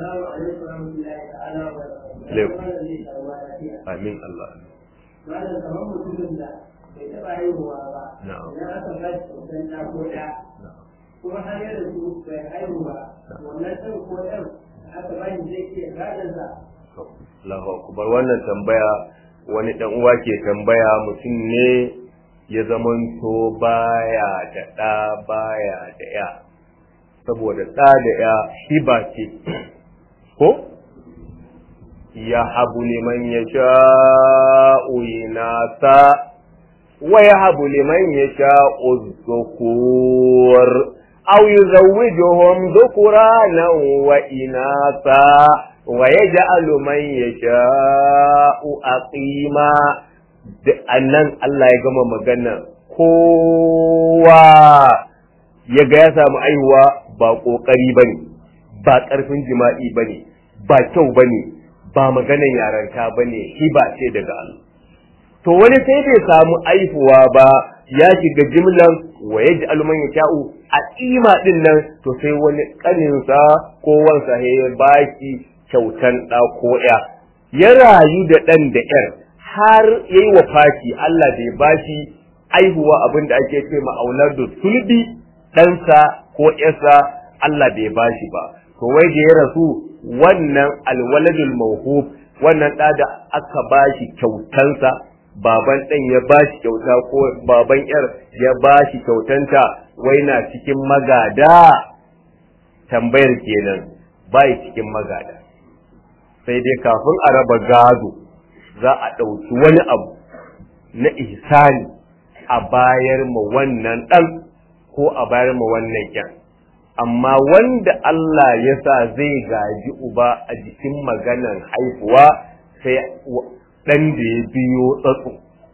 amin Allah malam kamar mutumin da bai taɓa haihuwa ba na'am idan aka ba shi kyautan ɗa ko ɗa kuma har ya rasu bai haihu ba wannan ɗan ko ɗan aka ba shi zai iya gadon sa Allahu akbar wannan tambaya wani dan uwa ke tambaya mutum ne ya zamanto baya da ɗa baya da ya saboda ɗa da ya hiba ce ko ya habu liman ya sha'u inasa wa ya habu liman ya sha'u zukur aw yuzawwijuhum dhukuranan wa inasa wa yaj'alu man yasha'u aqima da annan Allah ya gama magana kowa ya ga ya samu aihuwa ba kokari bane ba karfin jima'i bane ba kyau bane ba maganan yaranta bane hiba ce daga Allah to wani sai bai samu aihuwa ba ya shiga jimlan wa yaj'alu man yasha'u aqima din nan to sai wani kaninsa ko wansa ya baki kyautan ɗa ko ya ya rayu da ɗan da ƴar har ya yi wafaki Allah bai bashi aihuwa abin da ake ce ma'aunar da sulbi ɗansa ko ƴarsa Allah bai bashi ba to wai da ya rasu wannan alwaladul mawhub wannan ɗa da aka bashi kyautansa baban ɗan ya bashi kyauta ko baban ƴar ya bashi kyautanta wai na cikin magada tambayar kenan bai cikin magada sai dai kafin a raba gado za a ɗauki wani abu na ihsani a bayar ma wannan ɗan ko a bayar ma wannan kyan amma wanda Allah ya sa zai gaji uba a jikin maganan haihuwa sai ɗan da ya biyo tsatso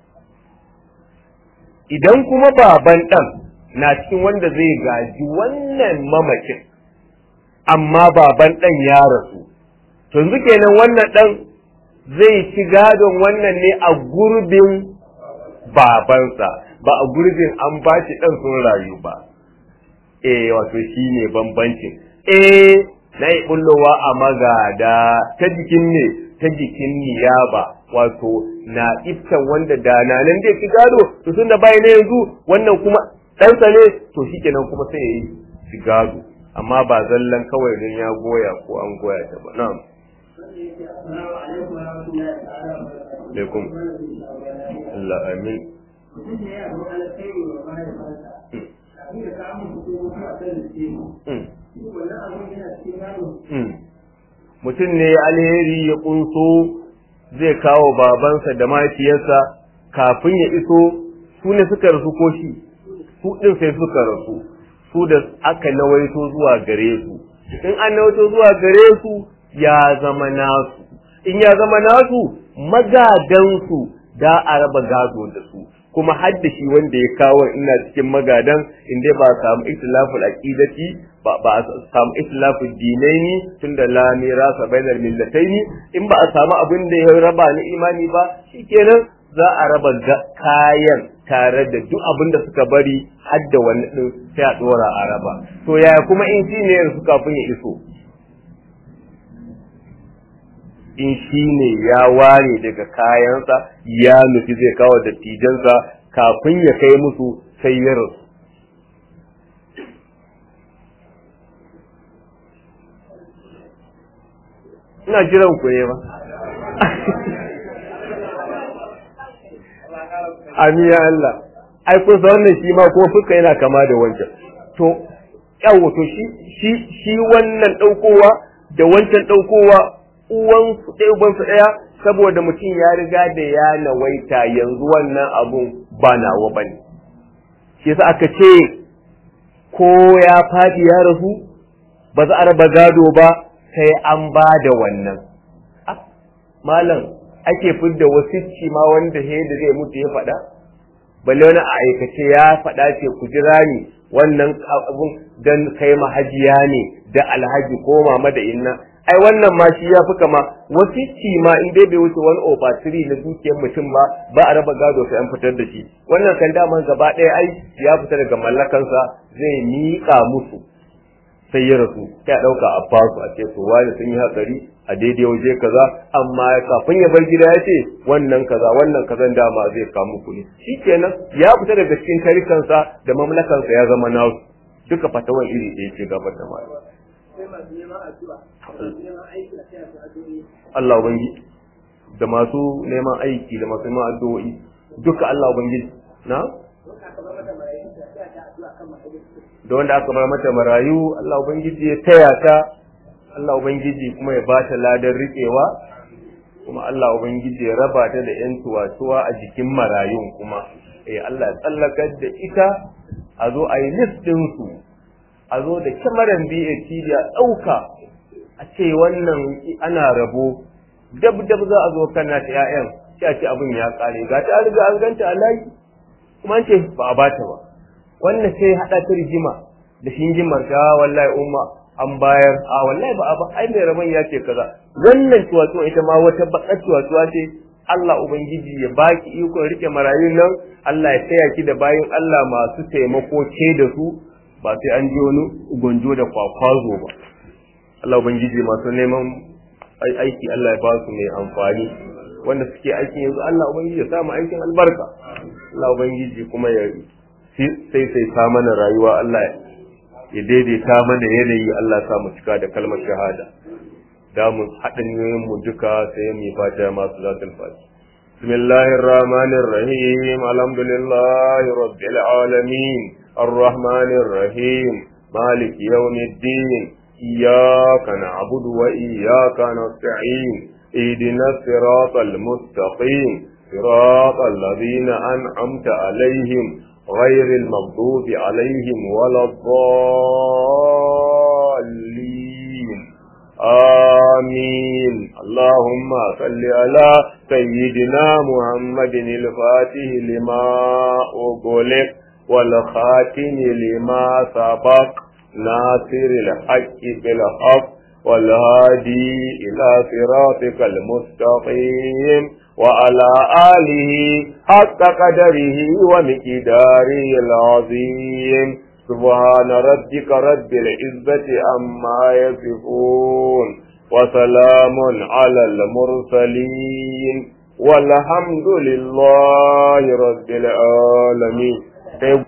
idan kuma baban ɗan na cikin wanda zai gaji wannan mamakin amma baban ɗan ya rasu yanzu kenan wannan ɗan zai ci gadon wannan ne a gurbin babansa ba a gurbin an ba shi ɗan sun rayu ba eh wato shi ne bambancin eh na yi bullowa a magada ta jikin ne ta jikin niyaba wato na iftan wanda da na nan zai ci gado to tun da bai na yanzu wannan kuma ɗansa ne to shi kenan kuma sai ya yi ci gado amma ba zallan kawai don ya goya ko an goya ta ba na'am alaikum Allah amin mutum ne alheri ya kunso zai kawo babansa da mahaifiyarsa kafin ya iso su ne suka rasu ko shi su ɗin sai suka rasu su da aka nawaito zuwa gare su in an nawaito zuwa gare su ya zama nasu in ya zama nasu magadansu da a raba gado da su kuma hadda shi wanda ya kawo ina cikin magadan inda ba a samu ikhtilaful aqidati ba ba a samu ikhtilaful dinaini tunda la mirasa bainal millataini in ba a samu abin da ya raba ni imani ba shikenan za a raba kayan tare da duk abin da suka bari hadda wani din sai a dora a raba to yaya kuma in shi ne yanzu kafin ya iso in shi ne ya ware daga kayansa ya nufi zai kawo dattijansa kafin ya kai musu sai ya rasu. Ina jiran ku ne ba. Amiya Allah, ai kun san wannan shi ma kuma fuska yana kama da wancan. To, yawo to shi shi wannan ɗaukowa da wancan ɗaukowa uwansu ɗaya ubansu ɗaya saboda mutum ya riga da ya nawaita yanzu wannan abun ba nawa ba ne. Shi yasa aka ce ko ya faɗi ya rasu ba za a raba gado ba sai an ba da wannan. Malam ake fidda wasicci ma wanda he da zai mutu ya faɗa? Balle wani a aikace ya faɗa ce ku jira ni wannan abun don kai mahajiya ne da alhaji ko mama da inna ai wannan ma shi ya fi kama wasicci ma in dai bai wuce wani over three na dukiyar mutum ba ba a raba gado sai an fitar da shi wannan kan daman gaba ɗaya ai ya fita daga mallakansa zai miƙa musu sai ya rasu sai a ɗauka a basu a ce to wani sun yi hatsari a daidai waje kaza amma kafin ya bar gida ya ce wannan kaza wannan kazan dama zai kamu kuɗi shikenan ya fita daga cikin tarikansa da mamlakansa ya zama nasu duka fatawan iri ɗaya ce gabar da mali Allah ubangiji da masu neman aiki da masu neman addu'o'i duka Allah ubangiji na da wanda aka bar mata marayu Allah ubangiji ya taya ta Allah ubangiji kuma ya bata ladan riƙewa kuma Allah ubangiji ya raba ta da yan tuwatuwa a jikin marayun kuma eh Allah ya tsallakar da ita a zo a yi list ɗinsu a zo da kyamaran BAT da ɗauka a ce wannan ana rabo dab dab za a zo kana ta 'ya'yan sai a ce abin ya ƙare ga ta riga an ganta a layi kuma an ce ba a bata ba wannan sai haɗa ta rigima da shingimar ta wallahi umma an bayar a wallahi ba a ba ai mai rabon ya ce kaza wannan tuwatuwa ita ma wata bakar tuwatuwa ce Allah ubangiji ya baki ikon rike marayun nan Allah ya taya ki da bayin Allah masu taimako ke da su ba sai an ji wani gonjo da kwakwazo ba Allah ubangiji masu neman aiki Allah ya ba su mai amfani wanda suke aikin yanzu Allah ubangiji ya samu aikin albarka Allah ubangiji kuma ya sai sai ta mana rayuwa Allah ya daidaita mana yanayi Allah ya sa mu cika da kalmar shahada da mu haɗin mu duka sai mu fata masu zatul fati بسم الله الرحمن الرحيم الحمد لله رب العالمين الرحمن الرحيم مالك يوم الدين إياك نعبد وإياك نستعين اهدنا الصراط المستقيم صراط الذين أنعمت عليهم غير المغضوب عليهم ولا الضالين آمين اللهم صل على سيدنا محمد الفاتح لما أغلق والخاتم لما سبق ناصر الحق بالحق والهادي إلى صراطك المستقيم وعلى آله حق قدره ومقداره العظيم سبحان ربك رب العزة عما يصفون وسلام على المرسلين والحمد لله رب العالمين